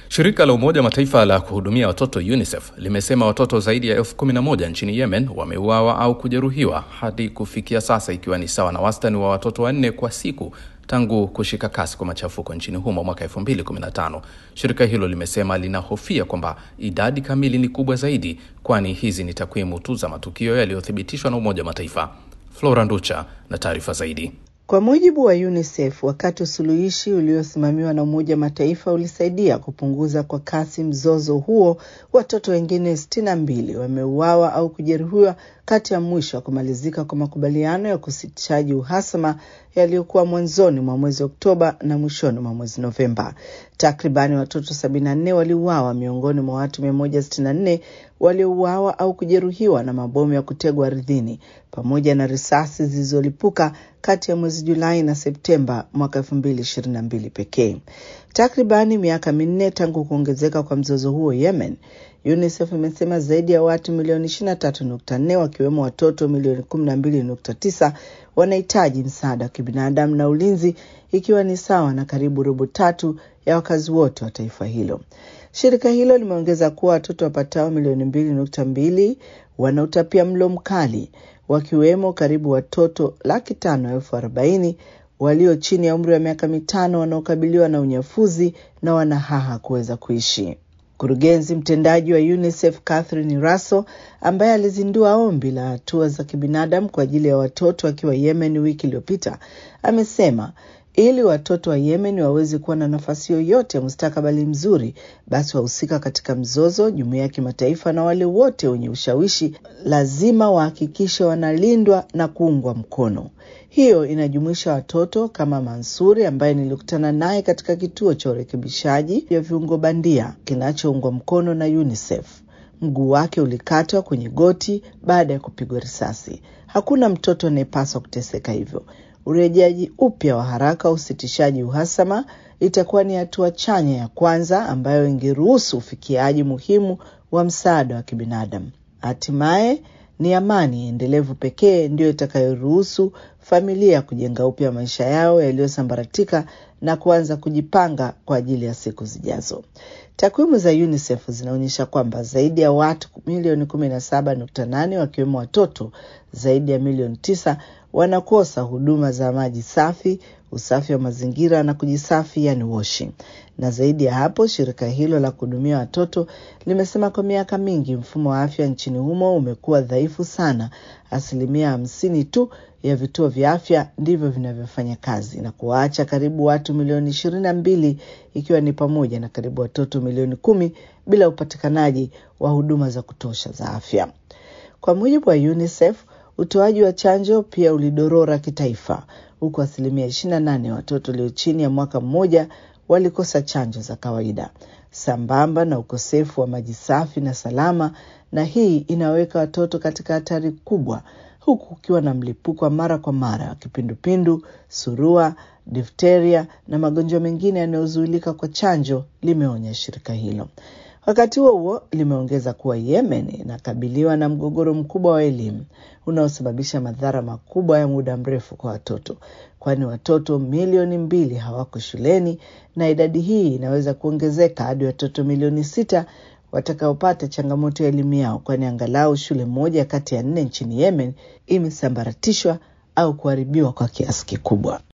Shirika la Umoja Mataifa la kuhudumia watoto UNICEF limesema watoto zaidi ya elfu kumi na moja nchini Yemen wameuawa au kujeruhiwa hadi kufikia sasa, ikiwa ni sawa na wastani wa watoto wanne kwa siku tangu kushika kasi kwa machafuko nchini humo mwaka 2015. Shirika hilo limesema linahofia kwamba idadi kamili ni kubwa zaidi, kwani hizi ni takwimu tu za matukio yaliyothibitishwa na Umoja Mataifa. Flora Nducha na taarifa zaidi. Kwa mujibu wa UNICEF, wakati usuluhishi uliosimamiwa na Umoja Mataifa ulisaidia kupunguza kwa kasi mzozo huo, watoto wengine sitini na mbili wameuawa au kujeruhiwa kati ya mwisho wa kumalizika kwa makubaliano ya kusitishaji uhasama yaliyokuwa mwanzoni mwa mwezi Oktoba na mwishoni mwa mwezi Novemba. Takribani watoto 74 waliuawa miongoni mwa watu 164 waliouawa au kujeruhiwa na mabomu ya kutegwa ardhini pamoja na risasi zilizolipuka kati ya mwezi Julai na Septemba mwaka 2022 pekee. Takribani miaka minne tangu kuongezeka kwa mzozo huo Yemen, UNICEF imesema zaidi ya watu milioni 23.4 wakiwemo watoto milioni 12.9 wanahitaji msaada wa kibinadamu na ulinzi, ikiwa ni sawa na karibu robo tatu ya wakazi wote wa taifa hilo. Shirika hilo limeongeza kuwa watoto wapatao milioni mbili nukta mbili wana utapia mlo mkali, wakiwemo karibu watoto laki tano elfu arobaini walio chini ya umri wa miaka mitano wanaokabiliwa na unyafuzi na wanahaha kuweza kuishi. Mkurugenzi mtendaji wa UNICEF Catherine Russell, ambaye alizindua ombi la hatua za kibinadamu kwa ajili ya watoto akiwa Yemen wiki iliyopita, amesema ili watoto wa Yemen waweze kuwa na nafasi yoyote ya mustakabali mzuri, basi wahusika katika mzozo, jumuiya ya kimataifa na wale wote wenye ushawishi lazima wahakikishe wanalindwa na kuungwa mkono. Hiyo inajumuisha watoto kama Mansuri ambaye nilikutana naye katika kituo cha urekebishaji vya viungo bandia kinachoungwa mkono na UNICEF. Mguu wake ulikatwa kwenye goti baada ya kupigwa risasi. Hakuna mtoto anayepaswa kuteseka hivyo. Urejeaji upya wa haraka wa usitishaji uhasama itakuwa ni hatua chanya ya kwanza ambayo ingeruhusu ufikiaji muhimu wa msaada wa kibinadamu. Hatimaye ni amani endelevu pekee ndiyo itakayoruhusu familia kujenga upya maisha yao yaliyosambaratika na kuanza kujipanga kwa ajili ya siku zijazo. Takwimu za UNICEF zinaonyesha kwamba zaidi ya watu milioni 17.8 wakiwemo watoto zaidi ya milioni tisa wanakosa huduma za maji safi, usafi wa mazingira na kujisafi, yani washing. Na zaidi ya hapo, shirika hilo la kuhudumia watoto limesema kwa miaka mingi mfumo wa afya nchini humo umekuwa dhaifu sana. Asilimia hamsini tu ya vituo vya afya ndivyo vinavyofanya kazi na kuwaacha karibu watu milioni ishirini na mbili ikiwa ni pamoja na karibu watoto milioni kumi bila upatikanaji wa huduma za kutosha za afya. Kwa mujibu wa UNICEF, utoaji wa chanjo pia ulidorora kitaifa, huku asilimia 28 ya watoto walio chini ya mwaka mmoja walikosa chanjo za kawaida, sambamba na ukosefu wa maji safi na salama, na hii inaweka watoto katika hatari kubwa, huku kukiwa na mlipuko wa mara kwa mara wa kipindupindu, surua, difteria na magonjwa mengine yanayozuilika kwa chanjo, limeonya shirika hilo. Wakati huo huo, limeongeza kuwa Yemen inakabiliwa na mgogoro mkubwa wa elimu unaosababisha madhara makubwa ya muda mrefu kwa watoto, kwani watoto milioni mbili hawako shuleni na idadi hii inaweza kuongezeka hadi watoto milioni sita watakaopata changamoto ya elimu yao, kwani angalau shule moja kati ya nne nchini Yemen imesambaratishwa au kuharibiwa kwa kiasi kikubwa.